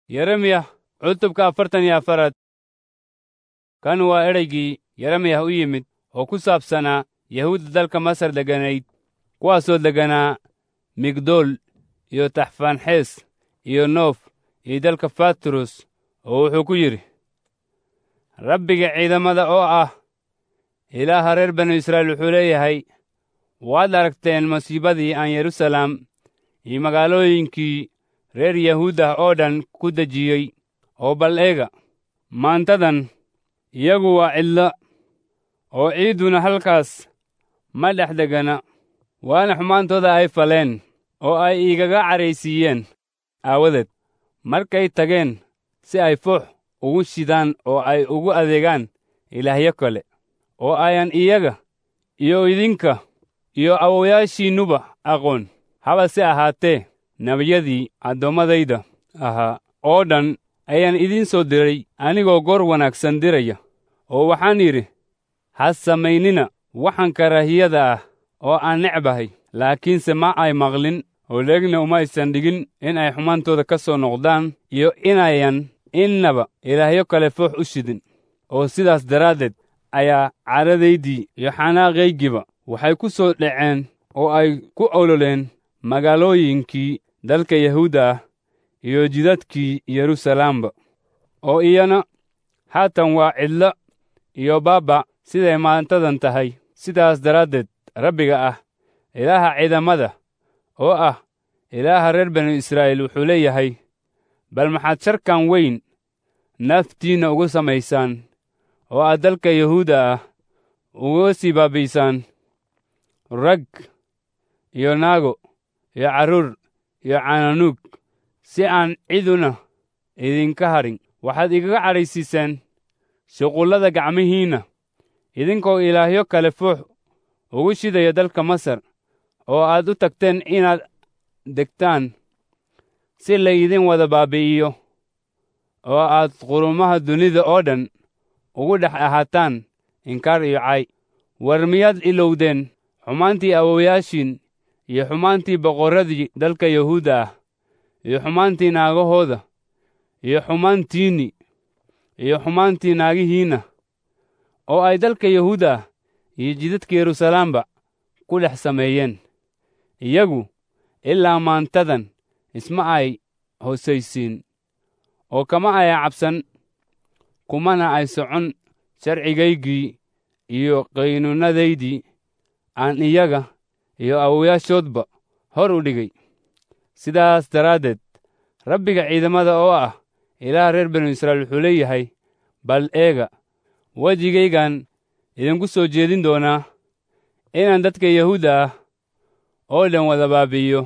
yeremiya cutubka afartan iyo afaraad kan waa ereygii yeremiyah u yimid oo ku saabsanaa yahuudda dalka masar degganayd kuwaasoo degganaa migdool iyo taxfaanxees iyo noof iyo dalka fatros oo wuxuu ku yidhi rabbiga ciidamada oo ah ilaaha reer banu israa'iil wuxuu leeyahay waad aragteen masiibadii aan yeruusalaam iyo magaalooyinkii reer yahuud ah oo dhan ku dejiyey oo bal eega maantadan iyagu waa cidlo oo ciidduna halkaas ma dhex degana waana xumaantooda ay faleen oo ay igaga cadhaysiiyeen aawadeed markay tageen si ay foox ugu shidaan oo ay ugu adeegaan ilaahyo kale oo ayan iyaga iyo idinka iyo awowayaashiinnuba aqoon habase ahaatee nebiyadii addoommadayda ahaa oo dhan ayaan idiin soo diray anigoo goor wanaagsan diraya oo waxaan yidhi ha samaynina waxaan karaahiyada ah oo aan necbahay laakiinse ma ay maqlin oo leegna uma aysan dhigin in ay xumaantooda ka soo noqdaan iyo inayan innaba ilaahyo kale foox u shidin oo sidaas daraaddeed ayaa cadhadaydii iyo xanaaqaygiba waxay ku soo dhaceen oo ay ku ololeen magaalooyinkii dalka yahuudda ah iyo jidadkii yeruusalaamba oo iyana haatan waa cidlo iyo baabba siday maantadan tahay sidaas daraaddeed rabbiga ah ilaaha ciidamada oo ah ilaaha reer banu israa'iil wuxuu leeyahay bal maxaad sharkan weyn naftiinna ugu samaysaan oo aad dalka yahuudda ah uga sii baabi'isaan rag iyo naago iyo carruur iyo cananuug si aan ciduna idinka hadhin waxaad igaga cadhaysiiseen shuqullada gacmihiinna idinkoo ilaahyo kale foox ugu shidaya dalka masar oo aad u tagteen inaad degtaan si laydin wada baabi'iyo oo aad qurumaha dunida oo dhan ugu dhex ahaataan inkaar iyo cay war miyaad ilowdeen xumaantii awowayaashiin iyo xumaantii boqorradii dalka yahuudda ah iyo xumaantii naagahooda iyo xumaantiinni iyo xumaantii naagihiinna oo ay dalka yahuudda ah iyo jidadka yeruusalaamba ku dhex sameeyeen iyagu ilaa maantadan isma ay hoosaysiin oo kama aya cabsan kumana ay socon sharcigaygii iyo qaynuunnadaydii aan iyaga iyo awowayaashoodba hor u dhigay sidaas daraaddeed rabbiga ciidamada oo ah ilaah reer banu israa'iil wuxuu leeyahay bal eega wejigaygan idinku soo jeedin doonaa inaan dadka yahuudda ah oo dhan wada baabi'iyo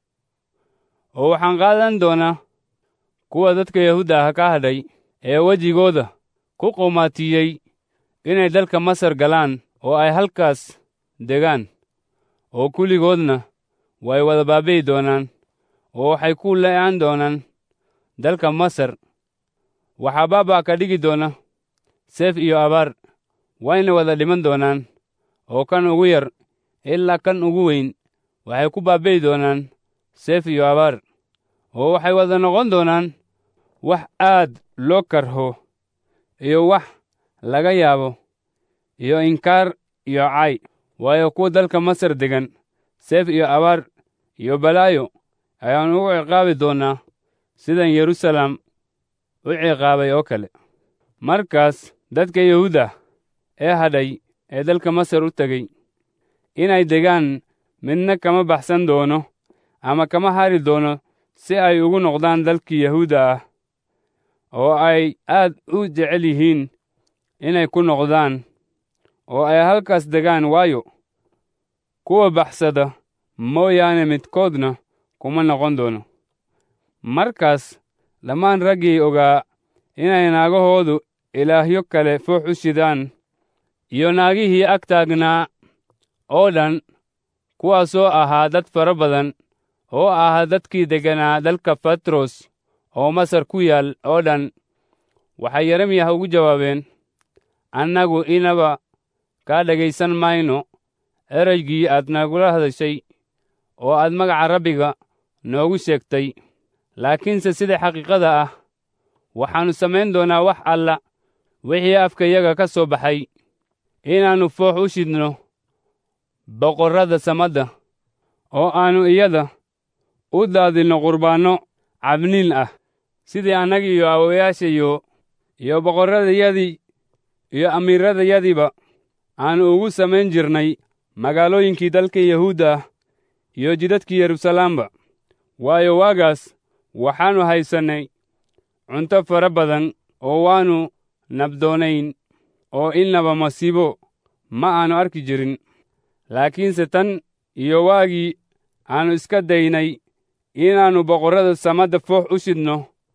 oo waxaan qaadan doonaa kuwa dadka yahuudda ah ka hadhay ee wejigooda ku qumaatiyey inay dalka masar galaan oo ay halkaas degaan oo kulligoodna way wada baabi'i doonaan oo waxay ku le'aan doonaan dalka masar waxaa baabaa ka dhigi doona seef iyo abaar wayna wada dhiman doonaan oo kan ugu yar ilaa kan ugu weyn waxay ku baabi'i doonaan seef iyo abaar oo waxay wada noqon doonaan wax aad loo karho iyo wax laga yaabo iyo inkaar iyo cay waayo kuwa dalka masar degan seef iyo abaar iyo balaayo ayaan ugu ciqaabi doonnaa sidan yeruusalaam u ciqaabay oo kale markaas dadka yahuudda ee hadhay ee dalka masar u tegey inay degaan midna kama baxsan doono ama kama hari doono si ay ugu noqdaan dalkii yahuudda ah oo ay aad u jecel yihiin inay ku noqdaan oo ay halkaas degaan waayo kuwa baxsada mooyaane midkoodna kuma noqon doono markaas dhammaan raggii ogaa inay naagahoodu ilaahyo kale foox u shidaan iyo naagihii ag taagnaa oo dhan kuwaasoo ahaa dad fara badan oo ahaa dadkii degganaa dalka fatros oo masar ku yaal oo dhan waxay yeremiyah ugu jawaabeen annagu inaba kaa dhegaysan mayno ereygii aad nagula hadashay oo aad magaca rabbiga noogu sheegtay laakiinse sida xaqiiqada ah waxaannu samayn doonaa wax alla wixii afkayaga ka soo baxay inaannu foox u shidno boqorrada samadda oo aannu iyada u daadinno qurbaanno cabniin ah sidii annaga iyo aawayaashayo iyo boqorradayadii iyo amiiradayadiiba aannu ugu samayn jirnay magaalooyinkii dalka yahuudda ah iyo jidadkii yeruusalaamba waayo waagaas waxaannu haysannay cunto fara badan oo waannu nabdoonayn oo innaba masiibo ma aannu arki jirin laakiinse tan iyo waagii aannu iska daynay inaannu boqorrada samadda foox u shidno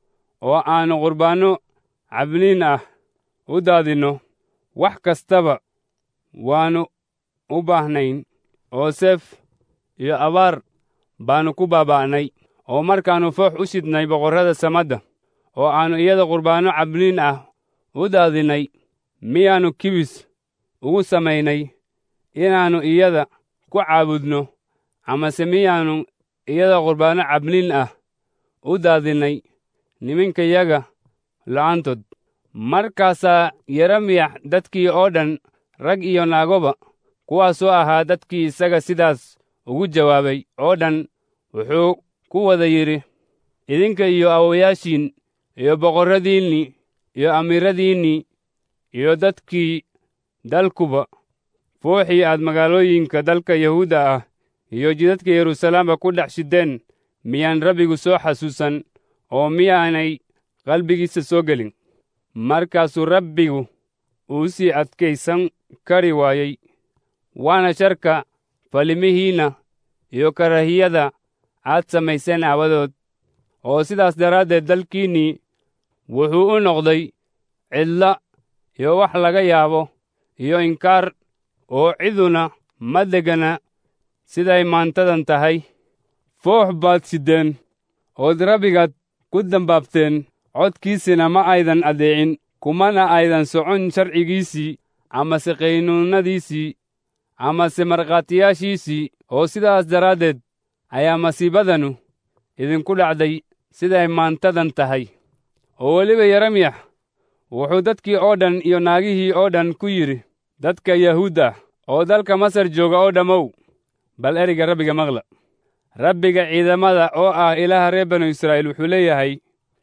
oo aannu qurbaanno cabniin ah u daadinno wax kastaba waannu u baahnayn oo seef iyo abaar baannu ku baaba'nay oo markaannu foox u shidnay boqorrada samadda oo aannu iyada qurbaanno cabniin ah u daadinnay miyaannu kibis ugu samaynay inaannu iyada ku caabudno amase miyaannu iyada qurbaanno cabniin ah u daadinnay niminkayaga la'aantood markaasaa yeremiyax dadkii oo dhan rag iyo naagoba kuwaasoo ahaa dadkii isaga sidaas ugu jawaabay oo dhan wuxuu ku wada yidhi idinka iyo awowayaashiin iyo boqorradiinnii iyo amiiradiinnii iyo dadkii dalkuba fooxii aad magaalooyinka dalka yahuudda ah iyo jidadka yeruusalaamba ku dhex shideen miyaan rabbigu soo xasuusan oo miyaanay qalbigiisa soo gelin markaasuu rabbigu uu sii adkaysan kari waayey waana sharka falimihiinna iyo karahiyada aad samayseen aawadood oo sidaas daraaddeed dalkiinnii wuxuu u noqday cidla iyo wax laga yaabo iyo inkaar oo ciduna ma degana siday maantadan tahay foox baad siddeen ood rabbigaad ku dambaabteen codkiisina ma aydan addeecin kumana aydan socon sharcigiisii amase qaynuunnadiisii amase markhaatiyaashiisii oo sidaas daraaddeed ayaa masiibadanu idinku dhacday siday maantadan tahay oo weliba yeremiyax wuxuu dadkii oo dhan iyo naagihii oo dhan ku yidhi dadka yahuudda oo dalka masar jooga oo dhammow bal ereyga rabbiga maqla rabbiga ciidamada oo ah ilaaha reer banu israa'iil wuxuu leeyahay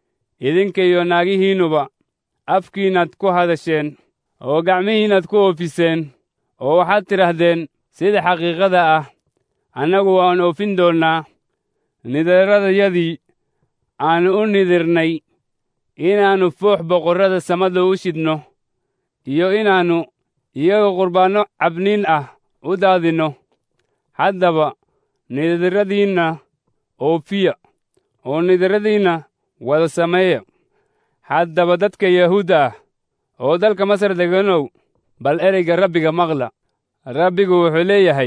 idinka iyo naagihiinnuba afkiinnaad ku hadasheen oo gacmihiinnaad ku oofiseen oo waxaad tidhaahdeen sida xaqiiqada ah annagu waan oofin doonnaa nidaradayadii aannu u nidirnay inaannu foox boqorrada samada u shidno iyo inaannu iyaga qurbaanno cabniin ah u daadinno haddaba nidiradiinna oofiya oo nidiradiinna wada sameeya haddaba dadka yahuudda ah oo dalka masar deganow bal ereyga rabbiga maqla rabbigu wuxuu leeyahay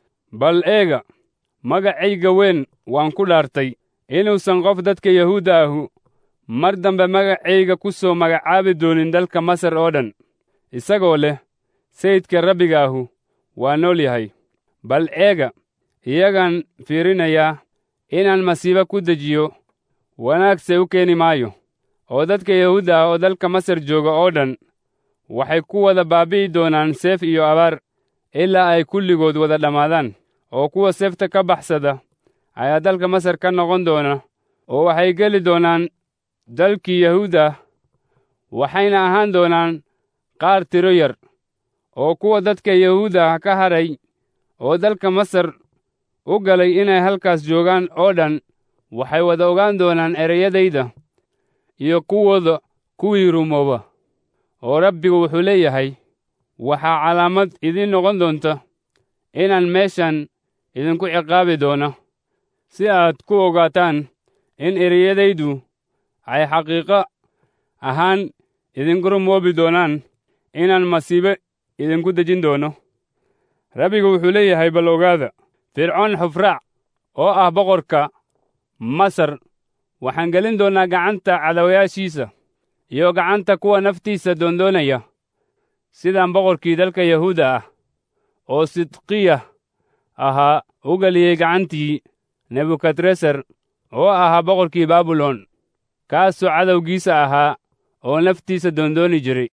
bal eega magacayga weyn waan ku dhaartay inuusan qof dadka yahuudda ahu mar dambe magacayga ku soo magacaabi doonin dalka masar oo dhan isagoo leh sayidka rabbiga ahu waa nool yahay bal eega iyagaan fiirinayaa inaan masiibo ku dejiyo wanaagse u keeni maayo oo dadka yahuudda ah oo dalka masar jooga oo dhan waxay ku wada baabi'i doonaan seef iyo abaar ilaa ay kulligood wada dhammaadaan oo kuwa seefta ka baxsada ayaa dalka masar ka noqon doona oo waxay geli doonaan dalkii yahuudda waxayna ahaan doonaan qaar tiro yar oo kuwa dadka yahuudda ka hadhay oo dalka masar u galay inay halkaas joogaan oo dhan waxay wada ogaan doonaan ereyadayda iyo kuwooda kuwii rumooba oo rabbigu wuxuu leeyahay waxaa calaamad idiin noqon doonta inaan meeshan idinku ciqaabi doono si aad ku ogaataan in ereyadaydu ay xaqiiqo ahaan idinku rumoobi doonaan inaan masiibo idinku dejin doono rabbigu wuxuu leeyahay bal ogaada fircoon xufraac oo ah boqorka masar waxaan gelin doonnaa gacanta cadawayaashiisa iyo gacanta kuwa naftiisa doondoonaya sidaan boqorkii dalka yahuudda ah oo sidqiya ahaa u geliyey gacantii nebukadresar oo ahaa boqorkii baabilon kaasoo cadowgiisa ahaa oo naftiisa doondooni jiray